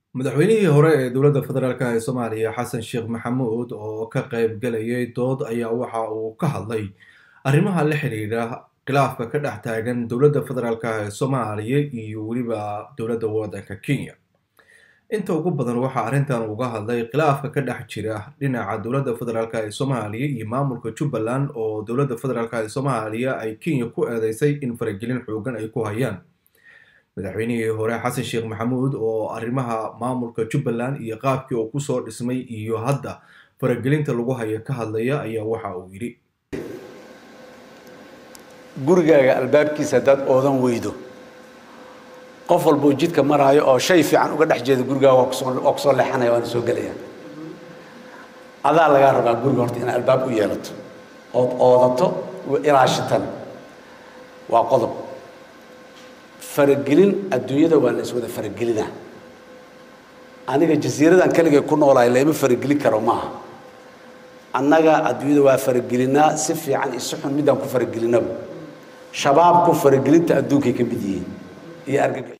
madaxweynihii hore ee dowladda federaalk ee soomaaliya xasan sheekh maxamuud oo ka qayb galayay dood ayaa waxa uu ka hadlay arrimaha la xiriira khilaafka ka dhex taagan dowladda federaalk ee soomaaliya iyo weliba dowladda waddanka kenya inta ugu badan waxaa arrintan uga hadlay khilaafka ka dhex jira dhinaca dowladda federaalk ee soomaaliya iyo maamulka jubbaland oo dowladda federaalk ee soomaaliya ay kenya ku eedeysay in faragelin xoogan ay ku hayaan madaxweynihii hore xasan sheekh maxamuud oo arrimaha maamulka jubbaland iyo qaabkii uu kusoo dhismay iyo hadda faragelinta lagu hayo ka hadlaya ayaa waxa uu yidhi gurigaaga albaabkiisa haddaad oodan weydo qof walboo jidka maraayo oo shay fiican uga dhex jeeda gurigaaga waa kusoo waa kusoo leexanaya waana soo gelaya adaa lagaa rabaa guriga horta inaad albaab u yeelato ood oodato ilaashitan waa qodob faragelin adduunyada waa la iswada faragelina aniga jasiiradan keligay ku noolahay layma faragelin karo maaha annaga adduunyada waa faragelinaa si fiican iyo si xun midaan ku faragelinaba shabaabku faragelinta adduunkay ka mid yihiin iyo argagax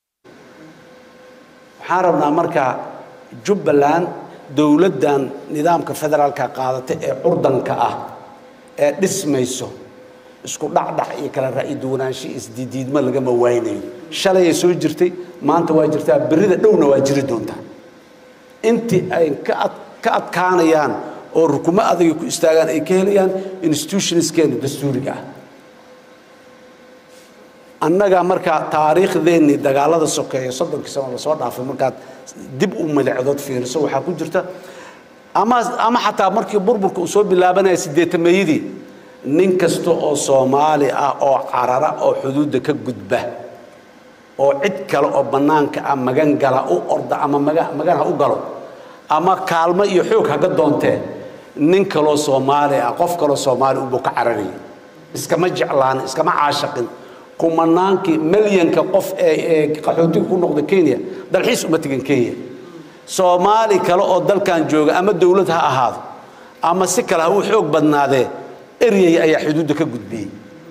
waxaan rabnaa marka jubbaland dowladdan nidaamka federaalka qaadata ee curdanka ah ee dhismayso isku dhacdhac iyo kala ra'yi duwanaansho isdiidiidma lagama waynayo shalayay soo jirtay maanta waa jirtaa berrida dhowna waa jiri doontaa intii ay ka ad ka adkaanayaan oo rukumo adagay ku istaagaan ay ka helayaan institutionskeena dastuuriga ah annaga markaa taariikhdeennii dagaalada sokeeya soddonkii sano lasoo dhaafay markaad dib u madacdood fiiriso waxaa ku jirta ama ama xataa markii burburka uu soo bilaabanaya siddeetameeyadii nin kasta oo soomaali ah oo carara oo xuduudda ka gudba oo cid kale oo bannaanka ah magan gala u orda ama maga magan ha u galo ama kaalmo iyo xoog haga doontee nin kaloo soomaali ah qof kaloo soomaali unbuu ka cararayay iskama jeclaanin iskama caashaqin kumanaankii milyanka qof ee ee qaxootiga ku noqda kenya dalxiis uma tegin kenya soomaali kale oo dalkan jooga ama dowlad ha ahaado ama si kale ha u xoog badnaadee eryay ayaa xuduudda ka gudbiyey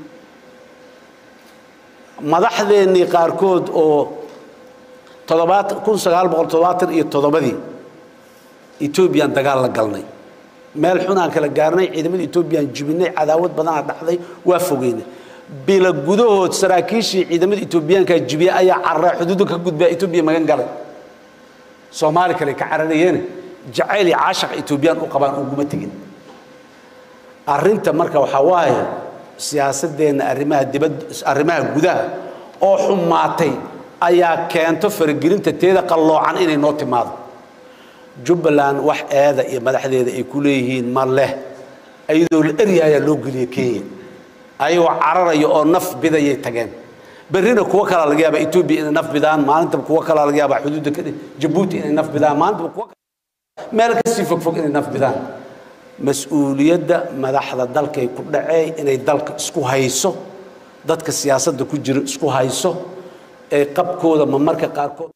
madaxdeennii qaarkood oo toddobaat kun sagaal boqol toddobaatan iyo toddobadii etoobiyaan dagaal la galnay meel xunaan kala gaarnay ciidamada etoobiyaan jibinay cadaawad badanaa dhacday waa fogeynay bila gudahood saraakiishii ciidamada etoobiyaankaa jibiya ayaa cararay xuduudda ka gudbaa etoobiya magan galay soomaali kale ka cararayeene jacayl iyo caashaqa etoobiyaan u qabaan uguma tegin arrinta marka waxaa waaye siyaasadeenna arrimaha dibad arrimaha gudaha oo xumaatay ayaa keento faragelinta teeda qalloocan inay noo timaado jubbaland wax eeda iyo madaxdeeda ay ku leeyihiin ma leh iyadoo la erya ayaa loo geliyey kenya ayagoo cararaya oo naf bidayay tageen berrina kuwo kalaa laga yaabaa etoobiya inay naf bidaan maalintaba kuwo kalaa laga yaabaa xuduudda ka jabuuti inay naf bidaan maalintaba kuwo meel kasii fogfog inay naf bidaan mas-uuliyadda madaxda dalkay ku dhacee inay dalka isku hayso dadka siyaasadda ku jira isku hayso ee qabkooda ma marka qaarkood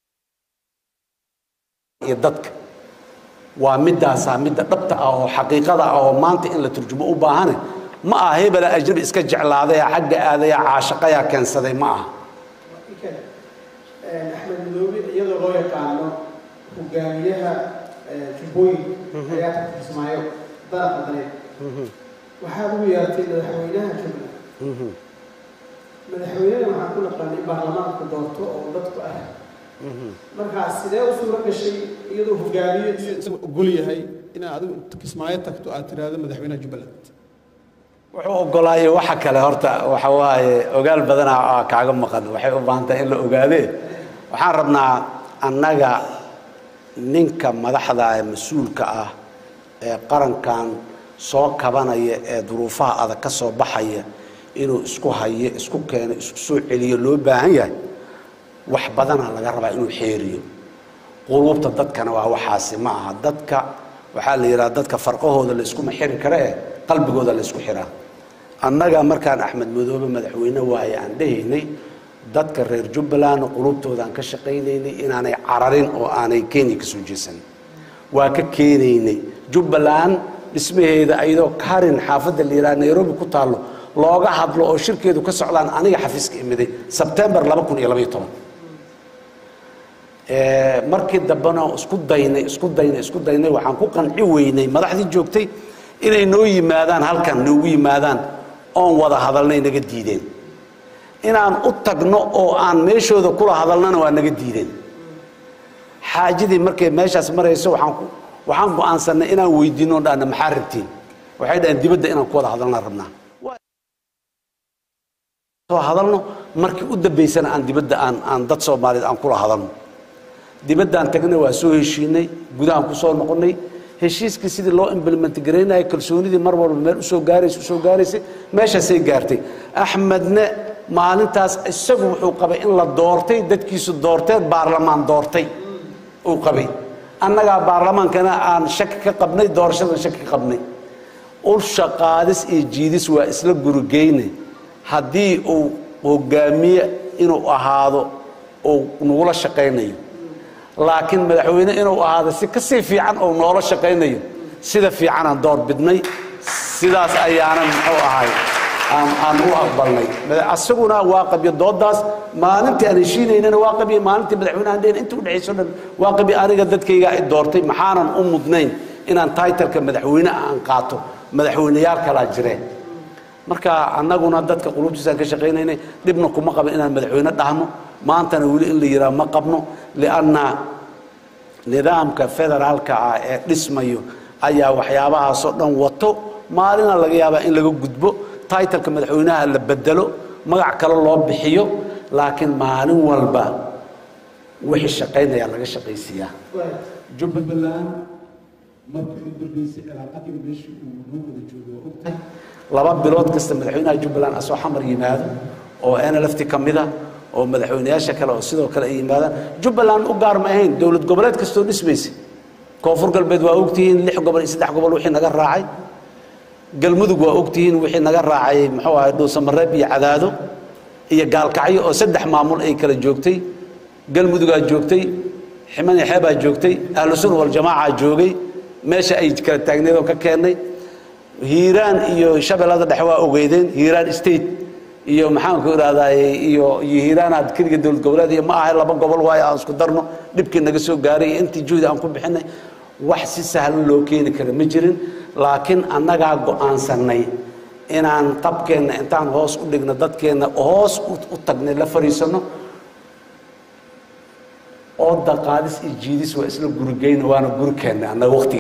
iyo dadka waa midaasaa midda dhabta ah oo xaqiiqada ah oo maanta in la turjumo u baahane ma aha hebela ajnabi iska jeclaadaya xagga aadaya caashaqayaa keensaday ma aha axmed madoobe iyadoo loo yaqaano hogaamiyaha jubbooyin ayaa ka tirsamaayo daraqa daneed waxaad ugu yeertay madaxweynaha jubbaland madaxweynena waxaan ku naqaanay baarlamaanku doorto oo dadku ah markaa sidee u suuro gashay iyadoo hogaamiye ogol yahay inaad adigu kismaayo tagto aad tiraahdo madaxweynaha jubbaland wuxuu ogolaayay waxa kale horta waxa waaye ogaal badana kaaga maqan waxay u baahan tahay in la ogaadee waxaan rabnaa annaga ninka madaxda ee mas-uulka ah ee qarankan soo kabanaya ee duruufaha adag ka soo baxaya inuu isku hayo isku keeno isku soo celiyo loo baahan yahay wax badana laga rabaa inuu xeeriyo quluubta dadkana waa waxaasi ma aha dadka waxaa la yidhaha dadka farqahooda la iskuma xiri kare eh qalbigooda la isku xiraa annaga markaan axmed madoobe madaxweyne waaye aan dhehaynay dadka reer jubbaland qulubtoodaan ka shaqaynaynay inaanay cararin oo aanay kenya ka soo jeesan waa ka keenaynay jubbaland dhismaheeda ayadoo karin xaafadda la yidhaha nairobi ku taallo looga hadlo oo shirkeedu ka socdaan aniga xafiiska imiday sebtembar laba kun iyo labaiyo toban Eh, markii dambena isku daynay isku daynay isku daynay waxaan ku qanci weynay madaxdii joogtay inay noo yimaadaan halkan noogu yimaadaan oon wada hadalnay naga diideen inaan u tagno oo aan meeshooda kula hadalnana waa naga diideen xaajadii markay meeshaas marayso waxaan ku waxaan go'aansanay inaan weydiino dhahna maxaa rabtiin waxay dhaheen dibadda inaan ku wada hadalna rabnaa soo hadalno markii u dambaysana aan dibadda aan aan dad soomaaliyeed aan kula hadalno dibaddaan tagnay waa soo heshiinay gudahaan ku soo noqonnay heshiiskii sidii loo implement garaynayay kalsoonidii mar walba meel usoo gaaraysa usoo gaaraysay meeshaasay gaartay axmedne maalintaas isagu wuxuu qabay in la doortay dadkiisu doorteen baarlamaan doortay uu qabay annagaa baarlamaankana aan shaki ka qabnay doorashadan shaki ka qabnay ulsha qaadis iyo jiidis waa isla gurigeyne haddii uu hogaamiye inuu ahaado uu nagula shaqaynayo laakiin madaxweyne inuu ahaado si kasii fiican oo noola shaqaynayo sida fiicanaan door bidnay sidaas ayaanan muxuu ahay aan aan u aqbalnay Mada- asaguna waa qabyo doodaas maalintii aan heshiinaynana waa qabyo maalintii madaxweynahan dhehen inta udhexayso dhan waa qabyo aniga dadkayga ay doortay maxaanan u mudnayn inaan taitalka madaxweyne aan qaato madaxweyneyaal kalaa jireen marka annaguna dadka qulubtiisaan ka shaqaynaynay dhibna kuma qaban inaan madaxweyne dhahno maantana weli in la yidhaha ma qabno lianna nidaamka federaalka ah ee dhismayo ayaa waxyaabahaasoo dhan wato maalina laga yaabaa in laga gudbo taitalka madaxweynaha la bedelo magac kale loo bixiyo laakiin maalin walba wixii shaqaynaya laga shaqaysiiyaa jubbaland markii u dambeysay cilaaqadii meeshii uu noo wada joogo waa ogtahay laba bilood kasta madaxweynaha jubbaland asoo xamar yimaado oo nlft ka mida oo madaxweyneyaasha kale oo sidoo kale ay yimaadaan jubbaland u gaar ma ahayn dowlad goboleed kastoo dhismaysa koonfur galbeed waa ogtihiin lix gobol iyo saddex gobol wixii naga raacay galmudug waa ogtihiin wixii naga raacay muxuu ahay dhuusamareeb iyo cadaado iyo gaalkacyo oo saddex maamul ay kala joogtay galmudugaa joogtay ximan iyo xeebaa joogtay ahlu sunna waljamaaca joogay meesha ay kala taagneed oo ka keennay hiiraan iyo shabeellada dhexe waa ogeydeen hiiraan state iyo maxaanku idhahdaa iyo iyo hiiraanaad keliga dowlad goboleed iyo ma ahay laba gobol waayo aan isku darno dhibkii naga soo gaaray iyo intii juhdi aan ku bixinay wax si sahlan loo keeni kara ma jirin laakiin annagaa go'aansannay inaan qabkeenna intaan hoos u dhigno dadkeenna hoos u- u tagnay la fadhiisanno oo daqaadis iyo jiidis waa isla gurigeyna waana guri keennay annaga waqtiga